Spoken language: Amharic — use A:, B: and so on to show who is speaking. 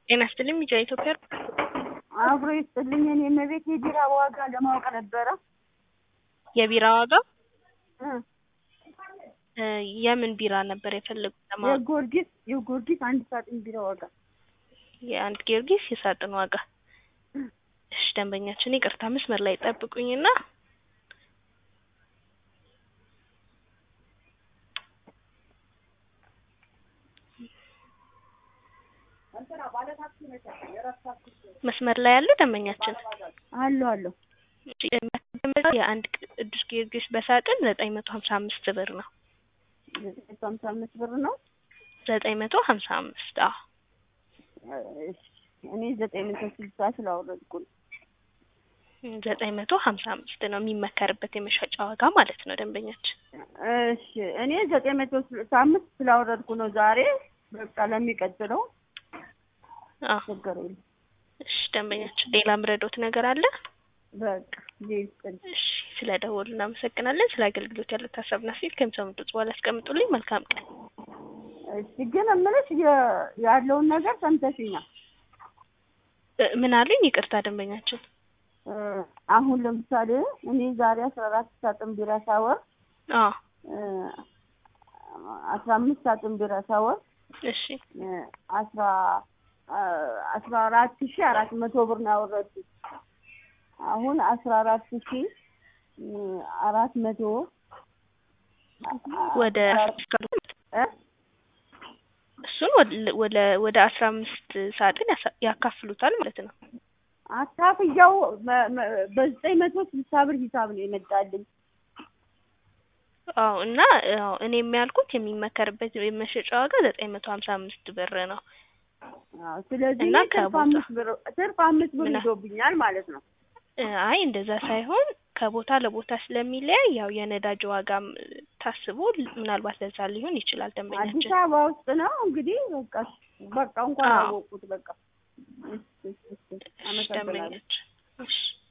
A: ጤና ይስጥልኝ ሚዲያ ኢትዮጵያ
B: አብሮ ይስጥልኝ። እኔ እመቤት የቢራ ዋጋ ለማወቅ ነበረ።
A: የቢራ ዋጋ
B: እ
A: እ የምን ቢራ ነበር የፈለጉት ለማወቅ?
B: የጊዮርጊስ የጊዮርጊስ አንድ ሳጥን ቢራ ዋጋ
A: የአንድ ጊዮርጊስ የሳጥን ዋጋ። እሺ ደንበኛችን ይቅርታ መስመር ላይ ጠብቁኝና መስመር ላይ ያሉ ደንበኛችን
B: አሉ አሉ
A: እሺ፣ የአንድ ቅዱስ ጊዮርጊስ በሳጥን ዘጠኝ መቶ ሀምሳ አምስት ብር ነው።
B: ዘጠኝ መቶ ሀምሳ አምስት ብር ነው።
A: ዘጠኝ መቶ ሀምሳ አምስት አዎ
B: እሺ፣ እኔ ዘጠኝ መቶ ስልሳ ስላወረድኩ ነው።
A: ዘጠኝ መቶ ሀምሳ አምስት ነው የሚመከርበት የመሸጫ ዋጋ ማለት ነው ደንበኛችን።
B: እሺ፣ እኔ ዘጠኝ መቶ ስልሳ አምስት ስላወረድኩ ነው ዛሬ። በቃ ለሚቀጥለው
A: አዎ
B: ችግር የለም።
A: እሺ ደንበኛችን ሌላ ምረዶት ነገር አለ?
B: በቃ ይስጥልኝ።
A: እሺ ስለ ደወሉ እናመሰግናለን። ስለ አገልግሎት ያሉት ሀሳብና ሴት ከሚሰሙት በኋላ ያስቀምጡልኝ። መልካም ቀን።
B: እሺ፣ ግን እምልሽ የ- ያለውን ነገር ሰምተሽኛል።
A: እ ምን አሉኝ? ይቅርታ ደንበኛችን
B: እ አሁን ለምሳሌ እኔ ዛሬ አስራ አራት ሳጥን ቢራ ሳወር
A: አዎ
B: እ አስራ አምስት ሳጥን ቢራ ሳወር
A: እሺ
B: እ አስራ አ አስራ አራት ሺ አራት መቶ ብር ነው ያወረድኩት። አሁን አስራ አራት ሺ እ አራት መቶ
A: ወደ
B: እ
A: እሱን ወደ ወደ ወደ አስራ አምስት ሳጥን ያሳ- ያካፍሉታል ማለት ነው።
B: አካፍያው መ- መ- በዘጠኝ መቶ ስልሳ ብር ሂሳብ ነው የመጣልኝ።
A: አዎ እና አዎ እኔ የሚያልኩት የሚመከርበት የመሸጫ ዋጋ ዘጠኝ መቶ ሀምሳ አምስት ብር ነው።
B: አዎ ስለዚህ
A: እና
B: እኔ ትርፍ
A: ከቦታ-
B: አምስት ብር ትርፍ አምስት ብር
A: ምን-
B: ይዞብኛል ማለት ነው።
A: እ አይ እንደዛ ሳይሆን ከቦታ ለቦታ ስለሚለያይ ያው የነዳጅ ዋጋም እ ታስቦ ል- ምናልባት ለዛ ሊሆን ይችላል
B: አዲስ
A: ደንበኛችን።
B: አበባ ውስጥ ነው እንግዲህ በቃ በቃ እንኳን
A: አዎ።
B: አወቁት በቃ። እሺ፣ እሺ፣ እሺ።
A: እሺ
B: አመሰግናለሁ።
A: ደንበኛችን እሺ